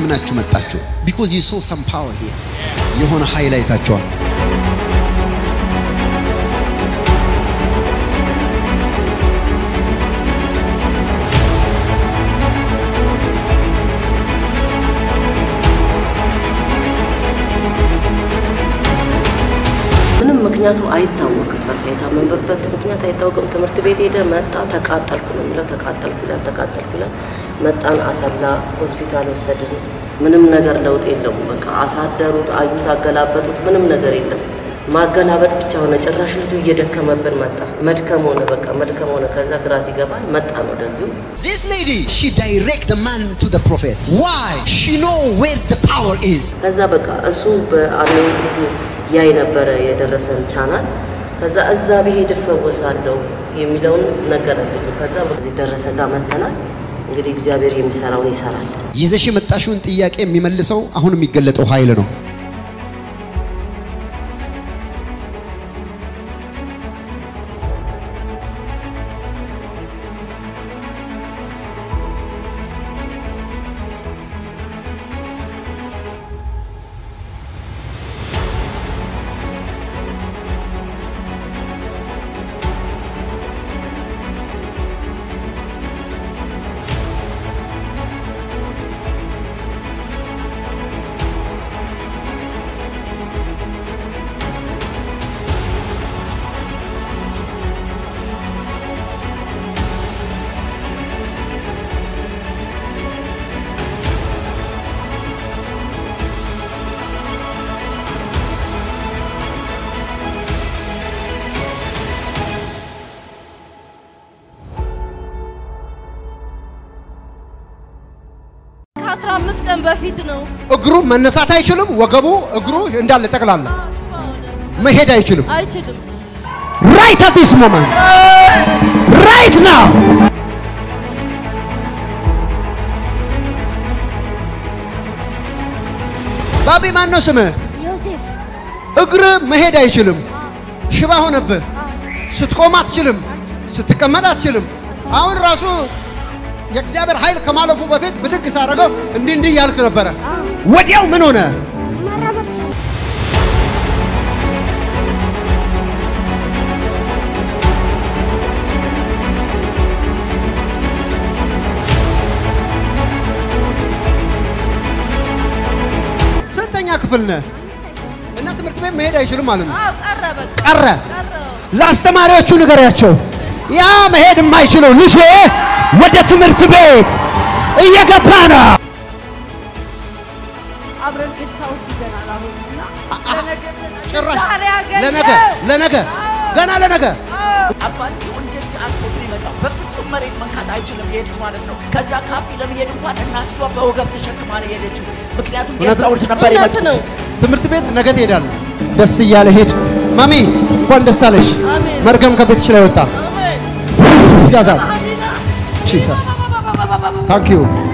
አምናችሁ መጣችሁ? ቢኮዝ ዩ ሶ ሰም ፓወር ሂር የሆነ ኃይል አይታችኋል። ምንም ምክንያቱ አይታወቅም። በቃ የታመመበት ምክንያት አይታወቅም። ትምህርት ቤት ሄደ መጣ፣ ተቃጠልኩ ነው የሚለው። ተቃጠልኩ ይላል፣ ተቃጠልኩ ይላል። መጣን፣ አሰላ ሆስፒታል ወሰድን። ምንም ነገር ለውጥ የለውም። በቃ አሳደሩት፣ አዩት፣ አገላበጡት። ምንም ነገር የለም። ማገላበጥ ብቻ ሆነ። ጭራሽ ልጁ እየደከመብን መጣ። መድከም ሆነ፣ በቃ መድከም ሆነ። ከዛ ግራ ሲገባን መጣን ወደዚሁ This lady, she direct the man to the prophet. Why? She know where the power is. ከዛ በቃ እሱ በአሜሪክ ያይ ነበረ የደረሰን ቻናል። ከዛ እዛ ብሄድ እፈወሳለሁ የሚለውን ነገረን ልጁ። ከዛ በዚህ ደረሰ ጋር መተናል። እንግዲህ እግዚአብሔር የሚሰራውን ይሰራል። ይዘሽ የመጣሽውን ጥያቄ የሚመልሰው አሁን የሚገለጠው ኃይል ነው። ከአስራ አምስት ቀን በፊት ነው። እግሩ መነሳት አይችልም። ወገቡ እግሩ እንዳለ ጠቅላላ ሽባ ሆነ። መሄድ አይችልም። አይችልም። ራይት አት ዲስ ሞመንት ራይት ናው ባቢ ማን ነው ስምህ? ዮሴፍ እግር መሄድ አይችልም። ሽባ ሆነብህ። ስትቆም አትችልም። ስትቀመጥ አትችልም። አሁን ራሱ የእግዚአብሔር ኃይል ከማለፉ በፊት ብድግ ሳደርገው እንዲህ እንዲህ እያልክ ነበረ። ወዲያው ምን ሆነ? መራመድ ቻለ። ስንተኛ ክፍል ነህ? እና ትምህርት ቤት መሄድ አይችልም ማለት ነው። አዎ ቀረ በቃ ቀረ። ቀረ። ለአስተማሪዎቹ ንገሪያቸው፣ ያ መሄድ የማይችለው ልጄ ወደ ትምህርት ቤት እየገባ ነው። አብረን ጌስት ሃውስ ይዘናል አሁን እና ለነገ ጭራሽ ዛሬ አገኘው። ለነገ ለነገ ገና ለነገ አባትየው እንደዚህ አልፎት ነው የመጣው። በፍጹም መሬት መንካት አይችልም ይሄ ልጅ ማለት ነው። ከዛ ካፌ ለመሄድ እንኳን እናትየዋ በወገብ ተሸክማ ነው የሄደችው። ምክንያቱም እውነት ጌስት ሃውስ ነበር እውነት የመጡት። ነው። ትምህርት ቤት ነገ ትሄዳለህ። ደስ እያለ ሄድ። ማሚ እንኳን ደስ አለሽ። አሜን። መርገም ከቤትሽ ላይ ወጣ። አሜን። ያዛል። አሜን። ጂሰስ ታንክ ዩ